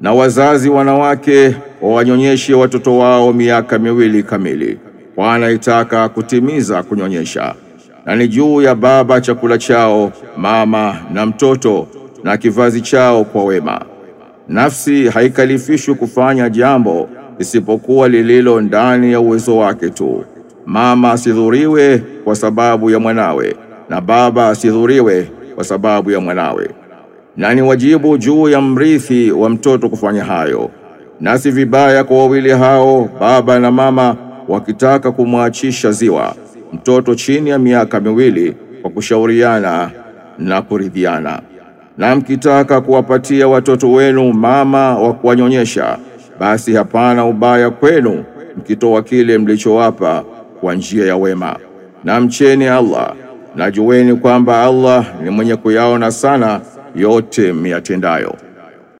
Na wazazi wanawake wawanyonyeshe watoto wao miaka miwili kamili, kwa anayetaka kutimiza kunyonyesha. Na ni juu ya baba chakula chao, mama na mtoto, na kivazi chao kwa wema. Nafsi haikalifishwi kufanya jambo isipokuwa lililo ndani ya uwezo wake tu. Mama asidhuriwe kwa sababu ya mwanawe, na baba asidhuriwe kwa sababu ya mwanawe. Na ni wajibu juu ya mrithi wa mtoto kufanya hayo, na si vibaya kwa wawili hao, baba na mama, wakitaka kumwachisha ziwa mtoto chini ya miaka miwili kwa kushauriana na kuridhiana. Na mkitaka kuwapatia watoto wenu mama wa kuwanyonyesha, basi hapana ubaya kwenu mkitoa kile mlichowapa kwa njia ya wema. Na mcheni Allah, na jueni kwamba Allah ni mwenye kuyaona sana yote miyatendayo.